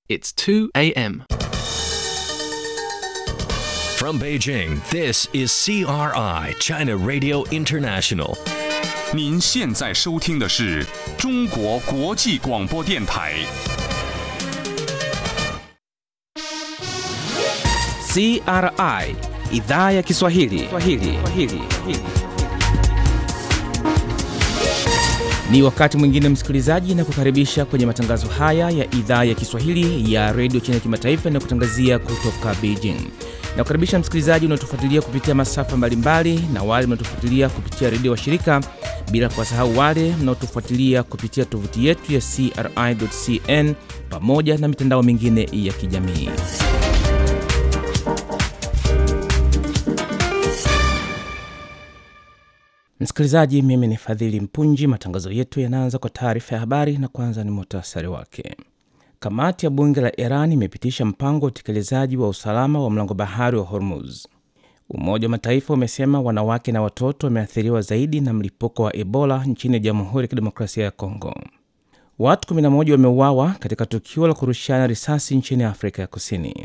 It's 2 a.m. From Beijing, this is CRI, China Radio International. 您现在收听的是中国国际广播电台。 CRI idhaa ya Kiswahili. Kiswahili. Kiswahili. Ni wakati mwingine msikilizaji, na kukaribisha kwenye matangazo haya ya idhaa ya Kiswahili ya redio China Kimataifa na kutangazia kutoka Beijing. Na kukaribisha msikilizaji unaotufuatilia kupitia masafa mbalimbali na wale mnaotufuatilia kupitia redio wa shirika, bila kuwasahau wale mnaotufuatilia kupitia tovuti yetu ya CRI.cn pamoja na mitandao mingine ya kijamii. Msikilizaji, mimi ni Fadhili Mpunji. Matangazo yetu yanaanza kwa taarifa ya habari na kwanza ni muhtasari wake. Kamati ya bunge la Iran imepitisha mpango wa utekelezaji wa usalama wa mlango bahari wa Hormuz. Umoja wa Mataifa umesema wanawake na watoto wameathiriwa zaidi na mlipuko wa Ebola nchini Jamhuri ya Kidemokrasia ya Kongo. Watu 11 wameuawa katika tukio la kurushiana risasi nchini Afrika ya Kusini.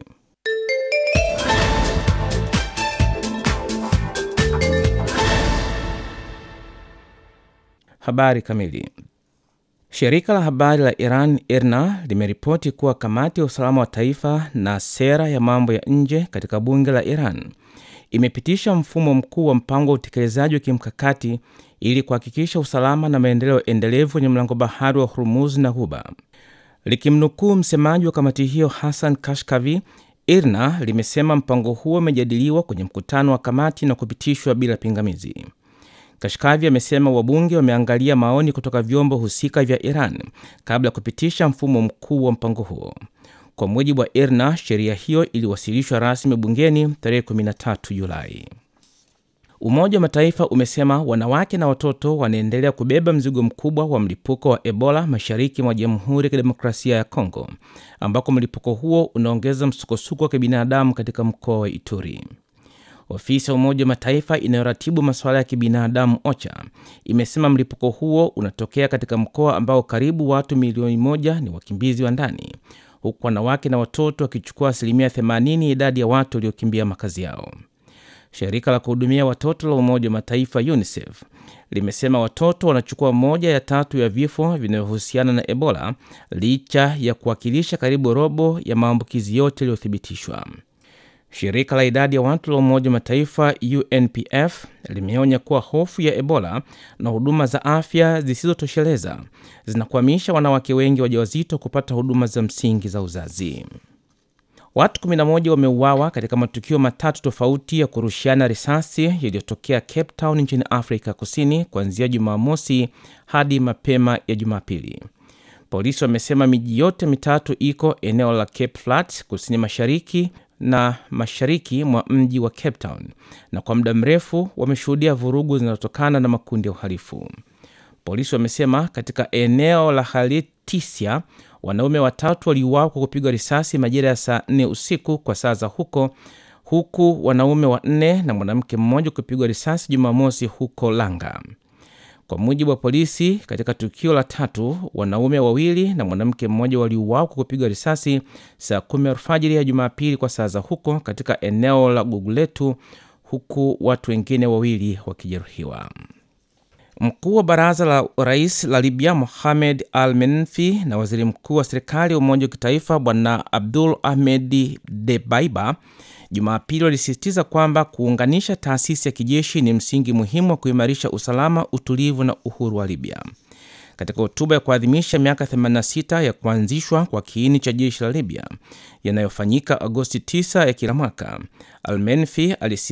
Habari kamili. Shirika la habari la Iran IRNA limeripoti kuwa kamati ya usalama wa taifa na sera ya mambo ya nje katika bunge la Iran imepitisha mfumo mkuu wa mpango wa utekelezaji wa kimkakati ili kuhakikisha usalama na maendeleo endelevu kwenye mlango bahari wa Hormuz na Ghuba. Likimnukuu msemaji wa kamati hiyo Hassan Kashkavi, IRNA limesema mpango huo umejadiliwa kwenye mkutano wa kamati na kupitishwa bila pingamizi. Kashkavi amesema wabunge wameangalia maoni kutoka vyombo husika vya Iran kabla ya kupitisha mfumo mkuu wa mpango huo. Kwa mujibu wa IRNA, sheria hiyo iliwasilishwa rasmi bungeni tarehe 13 Julai. Umoja wa Mataifa umesema wanawake na watoto wanaendelea kubeba mzigo mkubwa wa mlipuko wa Ebola mashariki mwa Jamhuri ya Kidemokrasia ya Kongo, ambako mlipuko huo unaongeza msukosuko wa kibinadamu katika mkoa wa Ituri. Ofisi ya Umoja wa Mataifa inayoratibu masuala ya kibinadamu OCHA imesema mlipuko huo unatokea katika mkoa ambao karibu watu milioni moja ni wakimbizi wa ndani, huku wanawake na watoto wakichukua asilimia 80 ya idadi ya watu waliokimbia makazi yao. Shirika la kuhudumia watoto la Umoja wa Mataifa UNICEF limesema watoto wanachukua moja ya tatu ya vifo vinavyohusiana na Ebola licha ya kuwakilisha karibu robo ya maambukizi yote yaliyothibitishwa. Shirika la idadi ya watu la Umoja wa Mataifa UNPF limeonya kuwa hofu ya Ebola na huduma za afya zisizotosheleza zinakwamisha wanawake wengi wajawazito kupata huduma za msingi za uzazi. Watu 11 wameuawa katika matukio matatu tofauti ya kurushiana risasi yaliyotokea Cape Town nchini Afrika Kusini kuanzia Jumamosi hadi mapema ya Jumapili. Polisi wamesema miji yote mitatu iko eneo la Cape Flats kusini mashariki na mashariki mwa mji wa Cape Town, na kwa muda mrefu wameshuhudia vurugu zinazotokana na makundi ya uhalifu. Polisi wamesema katika eneo la Haltisia wanaume watatu waliuawa kwa kupigwa risasi majira ya saa nne usiku kwa saa za huko, huku wanaume wanne na mwanamke mmoja kupigwa risasi Jumamosi huko Langa. Kwa mujibu wa polisi, katika tukio la tatu, wanaume wawili na mwanamke mmoja waliuawa kwa kupigwa risasi saa kumi alfajiri ya Jumapili kwa saa za huko katika eneo la Guguletu, huku watu wengine wawili wakijeruhiwa. Mkuu wa baraza la rais la Libya Mohamed Al Menfi na waziri mkuu wa serikali ya umoja wa kitaifa Bwana Abdul Ahmed Debaiba Jumapili walisisitiza kwamba kuunganisha taasisi ya kijeshi ni msingi muhimu wa kuimarisha usalama, utulivu na uhuru wa Libya. Katika hotuba ya kuadhimisha miaka 86 ya kuanzishwa kwa kiini cha jeshi la Libya yanayofanyika Agosti 9 ya kila mwaka, Almenfi